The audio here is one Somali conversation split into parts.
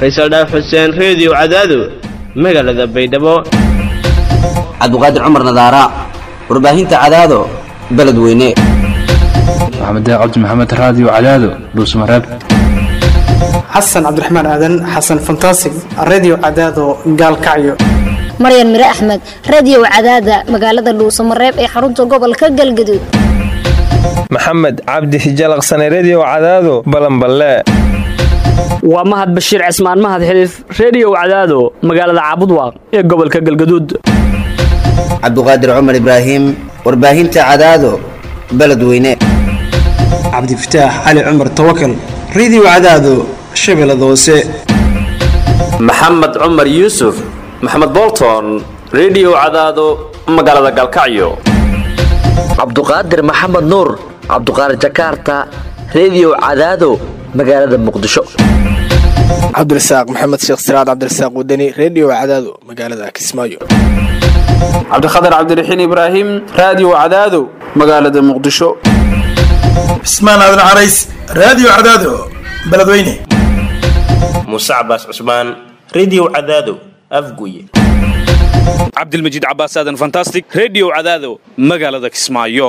faysal dhaaf xuseen reediyo cadaado magaalada baydhabo cabdiqaadir cumar nadaara warbaahinta cadaado beledweyne maxamed cabdi maxamed raadiyo cadaado dhuusmareeb xasan cabdiraxmaan aadan xasan fantasig redio cadaado gaalkacyo maryan mire axmed radiyow cadaada magaalada dhuusamareeb ee xarunta gobolka galgaduud maxamed cabdi hijalaqsane rediyo cadaado balanballe waa mahad bashiir cismaan mahad xiliif rediyow cadaado magaalada caabudwaaq ee gobolka galgaduud cabdiqaadir cumar ibraahim warbaahinta cadaado beledweyne cabdifataax cali cumar tawakal redio cadaado shabeellada hoose maxamed cumar yuusuf maxamed bolton rediyo cadaado magaalada galkacyo cabduqaadir maxamed nuur cabduqaadir jakaarta rediyo cadaado magaalada muqdisho cabdirasaaq maxamed sheekh siraad cabdirasaaq wadani rediyo cadaado magaalada kismaayo cabdikhatar cabdiraxiin ibraahim raadiyo cadaado magaalada muqdisho cismaan aadan carays raadiyo cadaado beledweyne muuse cabaas cusmaan rediyo cadaado afguye cabdilmajiid cabaas aadan fantastic rediyo cadaado magaalada kismaayo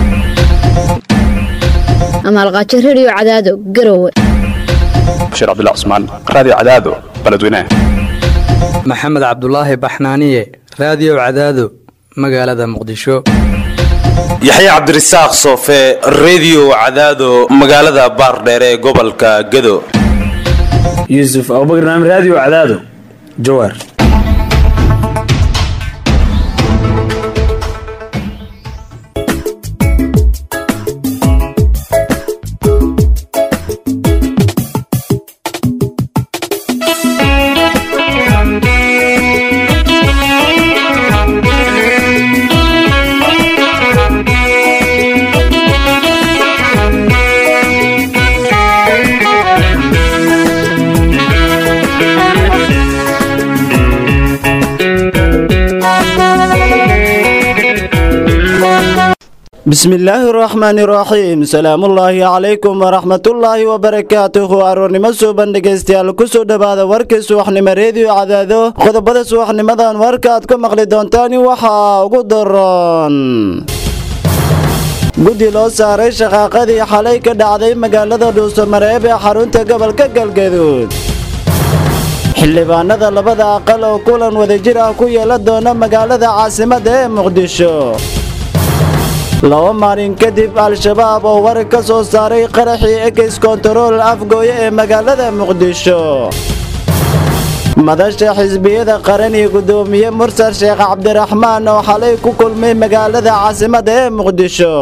amaalqaajo rediyo cadaado garowe bashiir cabdilla cusmaan raadiyo cadaado beledweyne maxamed cabdulaahi baxnaaniye raadiyo cadaado magaalada muqdisho yaxya cabdirasaaq soofe rediyo cadaado magaalada baardheere ee gobolka gado yuusuf abubakar naam raadiyo cadaado jawaar bismillaahi raxmaani raxiim salaamullaahi calaykum waraxmatullaahi wabarakaatuhu aroornimo suuban dhegaystayaal kusoo dhowaada warkii subaxnimo reediyo cadaado qodobada subaxnimadan warka aad ku maqli doontaan waxaa ugu daroon guddi loo saaray shaqaaqadii xalay ka dhacday magaalada dhuusamareeb ee xarunta gobolka galgaduud xildhibaanada labada aqal oo kulan wadajir ah ku yeelan doona magaalada caasimadda ee muqdisho laba maalin kadib al-shabaab oo warar ka soo saaray qaraxii ekis kontarool afgooye ee magaalada muqdisho madasha xisbiyada qaran iyo guddoomiye mursal sheekh cabdiraxmaan oo xalay ku kulmay magaalada caasimadda ee muqdisho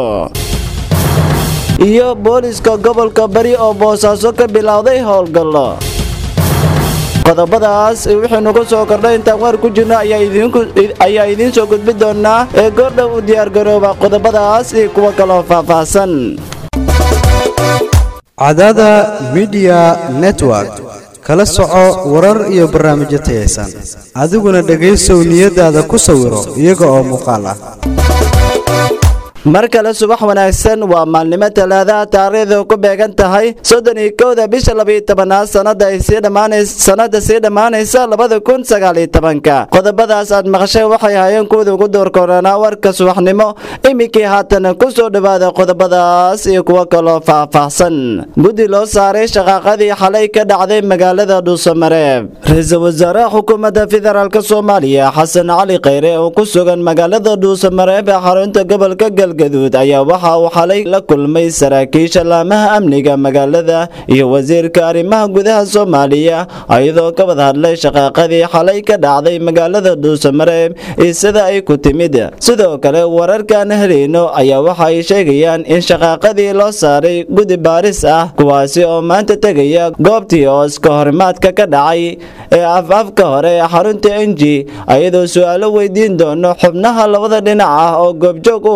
iyo booliska gobolka bari oo boosaaso ka bilowday howlgallo qodobadaas wixii nugu soo kordhay intaan waar ku jirno ayaa idiin soo gudbi doonaa ee goordhow u diyaargarooba qodobadaas iyo kuwo kaloo faahfaahsan cadada midiya network kala soco warar iyo barnaamijyo tayaysan adiguna dhegaysow niyadaada ku sawiro iyaga oo muuqaal ah mar kale subax wanaagsan waa maalnimo talaadaha taariikhdu ku beegan tahay soddon iyo kowda bisha labaiyo tobanaad sanada ay sii dhammaanays sanada sii dhammaanaysa labada kun sagaaliyo tobanka qodobadaas aad maqasheen waxay hayeen kuwada ugu door koranaa warka subaxnimo iminkii haatan ku soo dhowaada qodobadaas iyo kuwo kaloo faahfaahsan guddi loo saaray shaqaaqadii xalay ka dhacday magaalada dhuusamareeb ra-iisul wasaaraha xukuumadda federaalk soomaaliya xasan cali khayre oo ku sugan magaalada dhuusamareeb ee xarunta gobolka galgaduud ayaa waxa uu xalay la kulmay saraakiisha laamaha amniga magaalada iyo wasiirka arrimaha gudaha soomaaliya iyadoo ka wada hadlay shaqaaqadii xalay ka dhacday magaalada dhuusamareeb iyo sida ay ku timid sidoo kale wararkaan helayno ayaa waxa ay sheegayaan in shaqaaqadii loo saaray guddi baaris ah kuwaasi oo maanta tegaya goobtii oos ka horimaadka ka dhacay ee af-afka hore ee xarunta enji iyadoo su-aalo weydiin doono xubnaha labada dhinac ah oo goobjoog u ahaa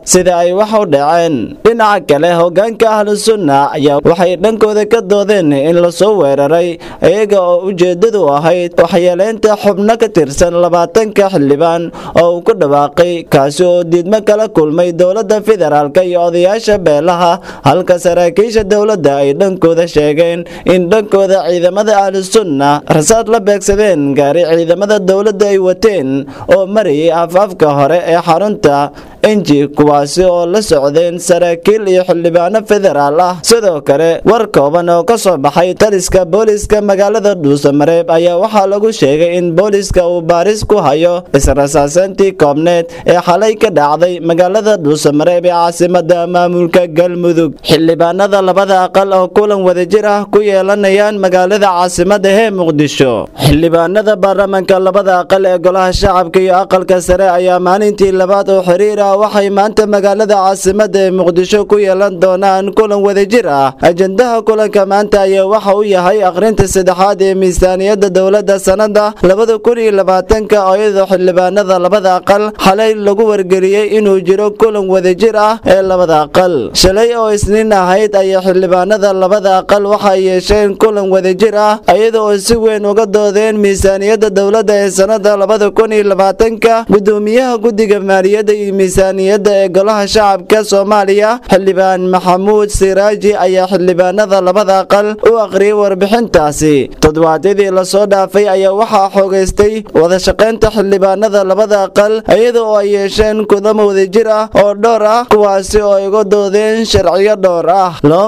sida ay wax u dhaceen dhinaca kale hogaanka ahlusunna ayaa waxay dhankooda ka doodeen in lasoo weeraray iyaga oo ujeedadu ahayd waxyeeleynta xubno ka tirsan labaatanka xildhibaan oo uu ku dhawaaqay kaasi oo diidmo kala kulmay dowladda federaalk iyo odayaasha beelaha halka saraakiisha dowladda ay dhankooda sheegeen in dhankooda ciidamada ahlusunna rasaad la beegsadeen gaari ciidamada dowladda ay wateen oo marayay afaafka hore ee xarunta enji kuwaasi oo la socdeen saraakiil iyo xildhibaano federaal ah sidoo kale war kooban oo ka soo baxay taliska booliska magaalada dhuusamareeb ayaa waxaa lagu sheegay in booliska uu baaris ku hayo israsaaseyntii koobneed ee xalay ka dhacday magaalada dhuusamareeb ee caasimada maamulka galmudug xildhibaanada labada aqal oo kulan wadajir ah ku yeelanayaan magaalada caasimada ee muqdisho xildhibaanada baarlamaanka labada aqal ee golaha shacabka iyo aqalka sare ayaa maalintii labaad oo xiriir ah waxay maanta magaalada caasimada ee muqdisho ku yeelan doonaan kulan wadajir ah ajendaha kulanka maanta ayaa waxa uu yahay akhrinta saddexaad ee miisaaniyadda dowladda sanada labada kun iyo labaatanka oo iyadoo xildhibaanada labada aqal xalay lagu wargeliyey inuu jiro kulan wadajir ah ee labada aqal shalay oo isniin ahayd ayaa xildhibaanada labada aqal waxay yeesheen kulan wadajir ah iyada oo si weyn uga doodeen miisaaniyadda dowladda ee sanada labada kun iyo labaatanka gudoomiyaha guddiga maaliyadda iyo miisaaniyadda ee golaha shacabka soomaaliya xildhibaan maxamuud siraaji ayaa xildhibaanada labada aqal u akhriyay warbixintaasi toddobaadyadii lasoo dhaafay ayaa waxaa xoogaystay wadashaqaynta xildhibaanada labada aqal iyada oo ay yeesheen kudamo wadajir ah oo dhowr ah kuwaasi oo ay uga doodeen sharciyo dhowr ah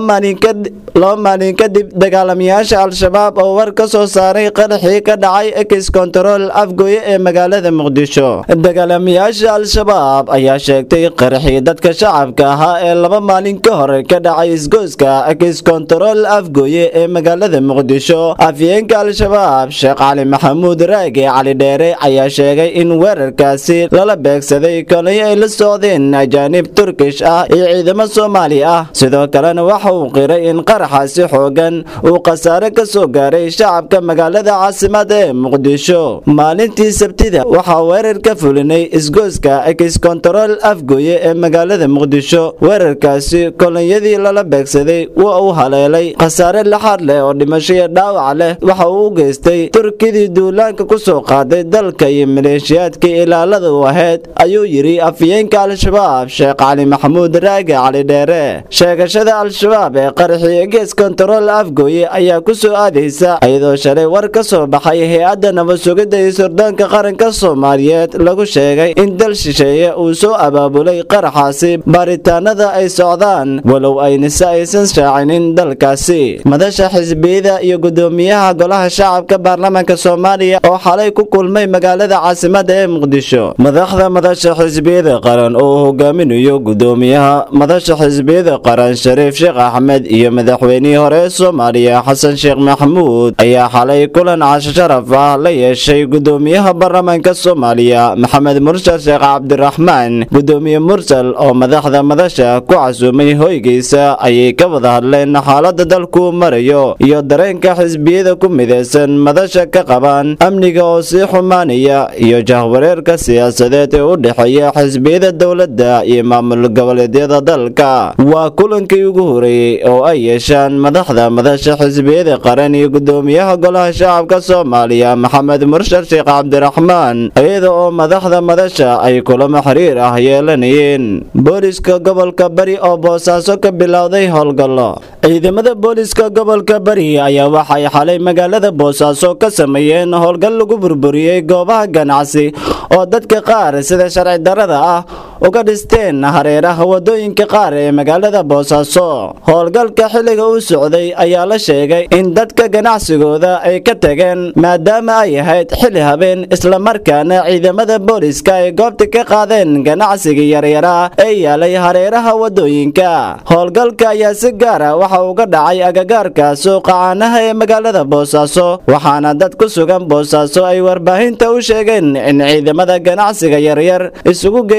laba maalin kadib dagaalamayaasha al-shabaab oo war ka soo saaray qaraxii ka dhacay ex control afgoye ee magaalada muqdisho dagaalamayaasha al-shabaab ayaa sheegtay qaraxii dadka shacabka ahaa ee laba maalin ka hor ka dhacay isgoyska ex control afgoye ee magaalada muqdisho afyeenka al-shabaab sheekh cali maxamuud raage cali dheere ayaa sheegay in weerarkaasi lala beegsaday kolay ay la socdeen ajaanib turkish ah iyo ciidamo soomaali ah sidoo kalena waxa uu qiray in qaraxaasi xoogan uu khasaare ka soo gaaray shacabka magaalada caasimada ee muqdisho maalintii sabtida waxaa weerar ka fulinay isgoyska ex control afgoye ee magaalada muqdisho weerarkaasi kolonyadii lala beegsaday waa uu haleelay khasaare laxaad leh oo dhimasho iyo dhaawac leh waxa uu u geystay turkidii duulaanka ku soo qaaday dalka iyo maleeshiyaadkii ilaalada u ahayd ayuu yidhi afyeenka al-shabaab sheekh cali maxamuud raage cali dheere sheegashada al-shabaab ee qaraxii gees kontarool afgooye ayaa ku soo aadaysa iyadoo shalay war ka soo baxay hay-adda nabad sugidda iyo sirdoonka qaranka soomaaliyeed lagu sheegay in dal shisheeye uu soo abaabulay qaraxaasi baaritaanada ay socdaan walow aynise aysan shaacinin dalkaasi madasha xisbiyada iyo gudoomiyaha golaha shacabka baarlamaanka soomaaliya oo xalay ku kulmay magaalada caasimada ee muqdisho madaxda madasha xisbiyada qaran oo uu hogaaminayo gudoomiyaha madasha xisbiyada qaran shariif sheekh axmed iyo madaxweynihii hore ee soomaaliya xasan sheekh maxamuud ayaa xalay kulan casho sharaf ah la yeeshay gudoomiyaha baarlamaanka soomaaliya maxamed mursal sheekh cabdiraxmaan gudoomiye mursal oo madaxda madasha ku casuumay hoygiisa ayay ka wada hadleen xaalada dalku marayo iyo dareenka xisbiyada ku midaysan madasha ka qabaan amniga oo sii xumaanaya iyo jahwareerka siyaasadeed ee u dhexeeya xisbiyada dowladda iyo maamul goboleedyada dalka waa kulankii ugu horeeyey oo ay yeeshaan madaxda madasha xisbiyada qaran iyo gudoomiyaha golaha shacabka soomaaliya maxamed murshal sheekh cabdiraxmaan iyada oo madaxda madasha ay kulamo xiriir ah yeelanayeen booliska gobolka bari oo boosaaso ka bilowday howlgallo ciidamada booliska gobolka bari ayaa waxay xalay magaalada boosaaso ka sameeyeen howlgal lagu burburiyey goobaha ganacsi oo dadka qaar sida sharci darada ah uga dhisteen hareeraha wadooyinka qaar ee magaalada boosaaso howlgalka xilliga uu socday ayaa la sheegay in dadka ganacsigooda ay ka tageen maadaama ay ahayd xilli habeen islamarkaana ciidamada booliska ay goobta ka qaadeen ganacsigii yaryaraa ee yaalay hareeraha wadooyinka howlgalka ayaa si gaara waxa uga dhacay agagaarka suuqa caanaha ee magaalada boosaaso waxaana dad ku sugan boosaaso ay warbaahinta u sheegeen in ciidamada ganacsiga yaryar isugu geeyeen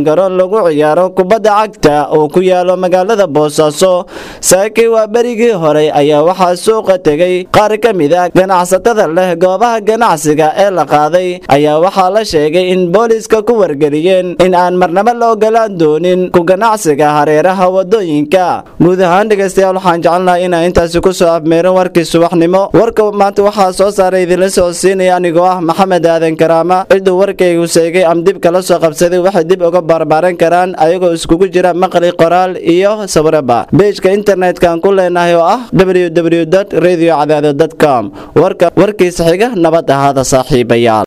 garoon lagu ciyaaro kubadda cagta oo ku yaalo magaalada boosaaso saakii waa berigii hore ayaa waxaa suuqa tegay qaar ka mid ah ganacsatada leh goobaha ganacsiga ee la qaaday ayaa waxaa la sheegay in booliiska ku wargeliyeen in aan marnabo la ogolaan doonin ku ganacsiga hareeraha wadooyinka guud ahaan dhegaystayaal waxaan jecelnahay inaan intaasi kusoo afmeerin warkii subaxnimo warka maanta waxaa soo saaray idinla socodsiinaya anigoo ah maxamed aadan karaama ciduu warkaygu seegay am dib kala soo qabsaday waxay dib uga barbaaran karaan ayagoo iskugu jira maqli qoraal iyo sawiraba beejka internetka aan ku leenahay oo ah www radio cadaado com warka warkiisa xiga nabad ahaada saaxiibayaal